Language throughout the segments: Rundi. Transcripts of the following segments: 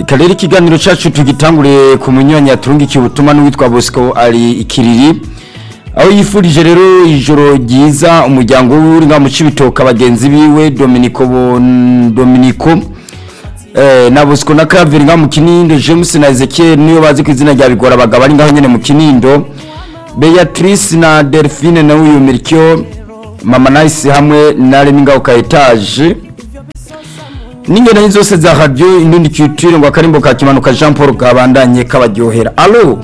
reka rero ikiganiro cyacu tugitangure ku munyanya yaturungikiye ubutumwa n'uwitwa bosco ari ikiriri aho yifurije rero ijoro ryiza umuryango w'uri ngaho mu cibitoka bagenzi biwe dominico Bon- dominico eh, na bosco na kaveri ngaho mu kinindo james na ezekiel niyo bazi ku izina rya bigora abagabo ari ngaho nyene mu kinindo beatrice na delphine na uyu mirikyo mama nice hamwe na remi ngaho ka etage n'ingendo zose za radio indundi culture ngo akarimbo ka kimanuka Jean Paul kabandanye kabaryohera allo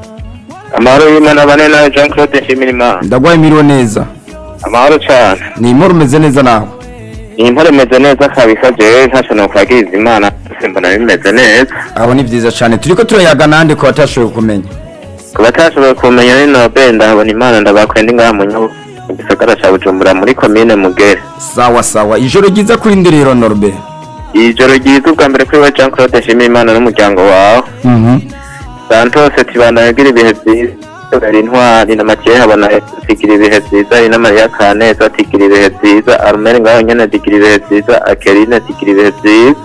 amahoro y'imana bane nawe jean claude nshimirimana ndagwaye miriwe neza amahoro cyane ni imporo umeze neza nawe iyi mpore imeze neza kabisa jewe ntacyo nokwagiriza imana gusa mbona bimeze neza aho ni vyiza cane turiko turayaga nande ko batashoboye kumenya ku batashoboye kumenya ni nobe ndahabona imana ndabakwenda ngaha mu nyabu mu gisagara ca bujumbura muri komine mugere sawa sawa ijoro ryiza kuri ndi rero Norbe ijoro ryiza ubwa mbere kuri we jean claude nshimirimana n'umuryango wawe mhm santos tibana yagira ibihe byiza ari intwari na makiye habona tigira ibihe byiza ari na mariya kaneza tigira ibihe byiza arumeri ngaho nyene tigira ibihe byiza akerine tigira ibihe byiza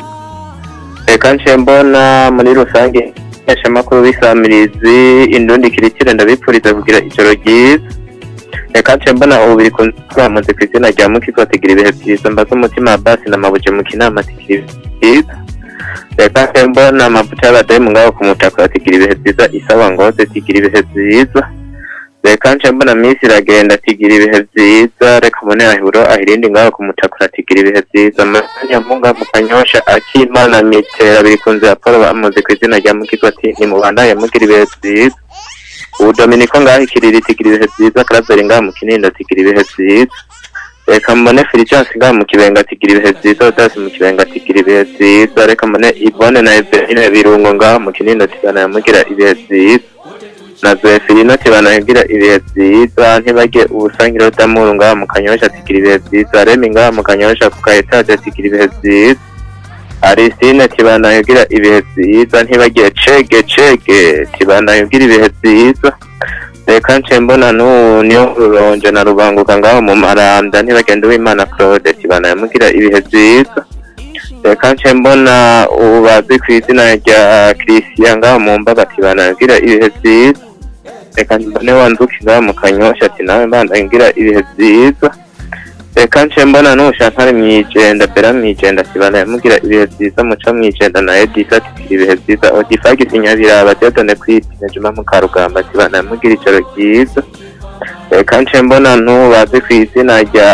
reka nce mbona muri rusange makuru b'isamirizi indundi kiritire ndabipfuriza kugira ijoro ryiza reka nce mbona ubu biri kunzamaze ku izina rya mukizo tigira ibihe byiza mbaze umutima wa basi na mabuje mu kinama tigira ibihe byiza reka nce mbona amavuta y'abadamu ngaho ku mutaka tigira ibihe byiza isaba ngoze tigira ibihe byiza reka nce mbona minsi iragenda tigira ibihe byiza reka mbone ahiburo ahirindi ngaho ku mutaka tigira ibihe byiza manya munga mu kanyosha akimana mitera biri kunze ya paul bamuze ku izina rya mukizo ati nimubandanye mugira ibihe byiza ubu dominiko ngaho ikiriri tigira ibihe byiza karaveri ngaho mu kinindo tigira ibihe byiza reka mbone filijansi ngaho mu kibenga tigira ibihe byiza odasi mu kibenga tigira ibihe byiza reka mbone ibone na eberine birungo ngaho mu kinindo tigana yamugira ibihe byiza na zefirino tibana yagira ibihe byiza ntibajye ubusangiro damuru ngaho mu kanyosha tigira ibihe byiza remi ngaho mu kanyosha ku kaetaje tigira ibihe byiza arisine tibana yagira ibihe byiza ntibagiye cege cege tibana yagira ibihe byiza reka nce mbona n'ubu niyo ruronje na rubanguka ngaho mu maranda ntibagende uwimana claude tibana yamugira ibihe byiza reka nce mbona ubu bazi ku izina rya christian ngaho mu mbaga tibana yagira ibihe byiza reka mbone wanzuki ngaho mu kanyosha ati nawe mbanda ngira ibihe byiza reka nce mbona n'ubushantare mwijenda bera mwijenda tibana yamugira ibihe byiza muca mwijenda na edisa tigira ibihe byiza odifagisi nyabiraba diodone kwipine juma mukarugamba tibana yamugira ijoro ryiza reka nce mbona ntubazi ku izina rya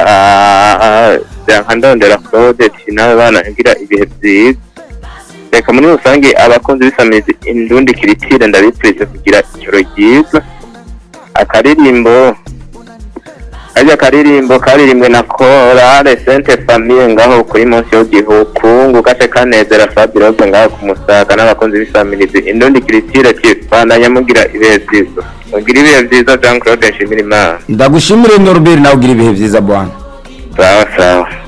ryanka ndondera claude ati nawe bana yagira ibihe byiza reka muri rusange abakunzi b'isamizi indundi kiritire ndabipfurize kugira ijoro ryiza akaririmbo karya karirimbo karirimbwe na korale sente famiye ngaho kuri munsi y'igihukungu gace kanezera fabiroze ngaho ku musaga n'abakunzi b'isamirizi indundi kiritire kibandanya mugira ibihe byiza mugira ibihe byiza jean claude nshimira imana ndagushimire Norbert nawe ugira ibihe vyiza bwana sawa sawa